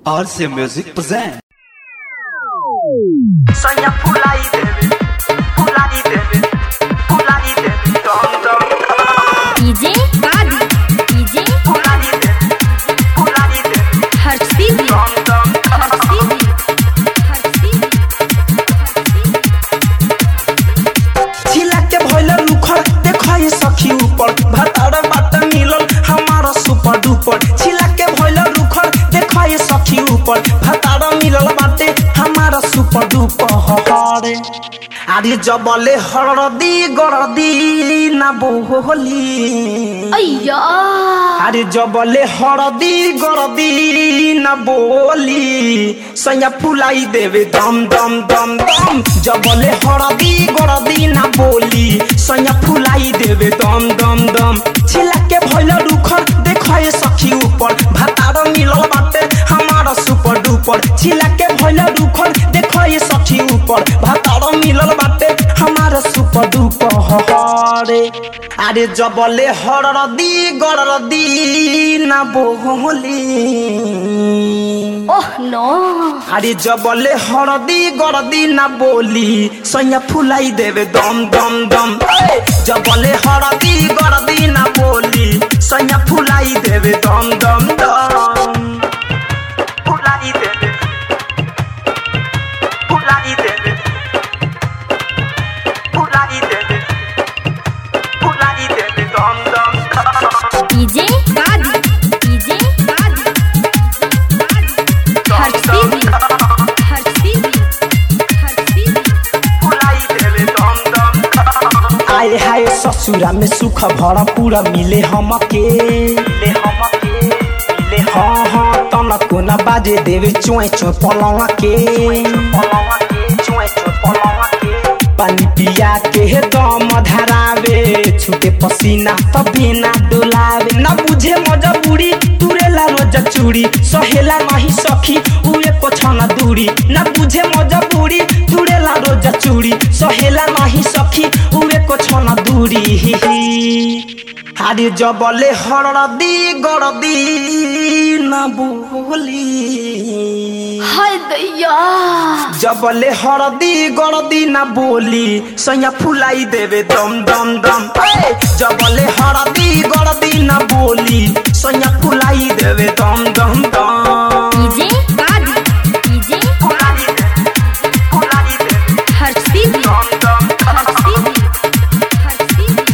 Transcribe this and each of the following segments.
RC Music present. Sonha pular e deve, pular e deve, pular e deve, dom dom. DJ Gadi DJ Pular e deve, pular e deve, Harsivi dom dom. Harsivi Harsivi छिला के भइल रुखर देखै सखी ऊपर भतार बाट मिलल हमारा सुपर डुपर छिला के भइल रुखर देखै सखी ऊपर भतार मिलल बाटे हमारा सुपर डुपर हरे आरे जबले हरदी गरदी ना बोली अय्या আরে জবলে হরদি গরদি না বলি সৈয়া ফুলাই দেবে দম দম দম দম জবলে হরদি গরদি না বলি সৈয়া ফুলাই দেবে দম দম দম ছিলাকে ভইল রুখর দেখায় সখী উপর ভাতার মিলল বাটে আমার সুপার ডুপার ছিলাকে ভইল রুখর দেখায় সখী উপর ভাতার মিলল বাটে আমার সুপার ডুপার হরে আরে জবলে হরদি গরদি না বহলি ওহ নো আরে জবলে হরদি গরদি না বলি সৈয়া ফুলাই দেবে দম দম দম এই! জবলে হরদি গরদি না বলি সৈয়া ফুলাই দেবে দম দম দম ফুলাই দেবে ফুলাই দেবে ফুলাই দেবে ফুলাই দেবে দম দম দম DJ Gadi DJ Gadi Harsivi Harsivi Harsivi आए हाय ससुरा में सुख भरा पूरा मिले हमके मिले हमके मिले हाँ हाँ तनको न बाजे देवे चुए चुए पलवा के पलवा के चुए चुए पलवा के पानी पिया के हे दम धरावे छूटे पसीना तभी ना डोलावे ना बुझे मजबूरी तुरेला रोज चूड़ी सहेला नहीं सखी उए पोछना दूरी ना बुझे मजबूरी तुरेला रोज चूड़ी सहेला नहीं सखी उए पोछना दूरी আরে জবলে হরদি গরদি না বলি हाय दैया जबले हरदी गरदी ना बोली सैया फुलाई देवे दम दम दम ए! जबले हरदी गरदी ना बोली सैया फुलाई देवे दम दम दम DJ Gadi DJ फुलाई देवे, फुलाई देवे, Harsivi दम दम Harsivi Harsivi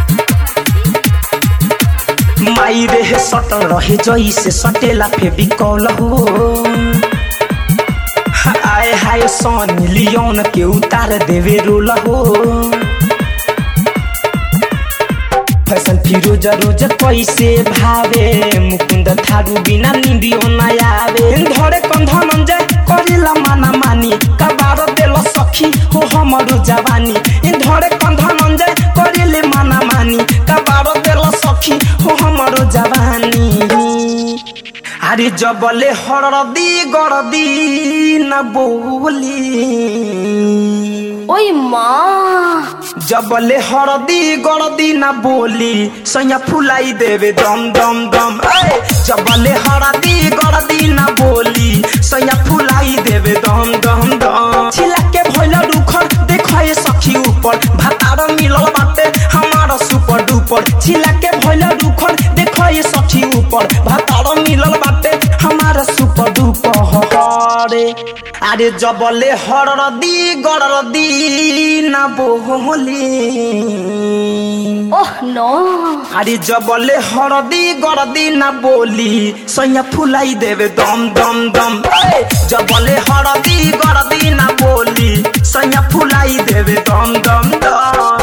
माई रे सटल रहे जैसे सटेला फेबिकॉल हो आए हाय सन लियोन के उतार देवे रोल हो फैशन फिरोज रोज कैसे भावे मुकुंद थारू बिना निंदियो न आवे धरे कंधा मंजे करेला माना मानी कबार देल सखी हो हमरो जवानी धरे कंधा मंजे करेले माना मानी कबार देल सखी हो हमरो जवानी আরে জবলে হরদি গরদি না বলি ওই মা जबले हरदी गरदी ना बोली सैया फुलाई देवे दम दम दम ए! जबले हरदी गरदी ना बोली सैया फुलाई देवे दम दम दम छिला के भइल रुखर देखै सखी ऊपर भातार मिलल बाटे हमारा सुपर डुपर छिला के भइल रुखर देखै सखी ऊपर भातार मिलल बाटे हमारा सुपर डुपर हरे আরে জবলে হরদি গরদি না বহলি ওহ নো আরে জবলে হরদি গরদি না বলি সৈয়া ফুলাই দেবে দম দম দম এই! জবলে হরদি গরদি না বলি সৈয়া ফুলাই দেবে দম দম দম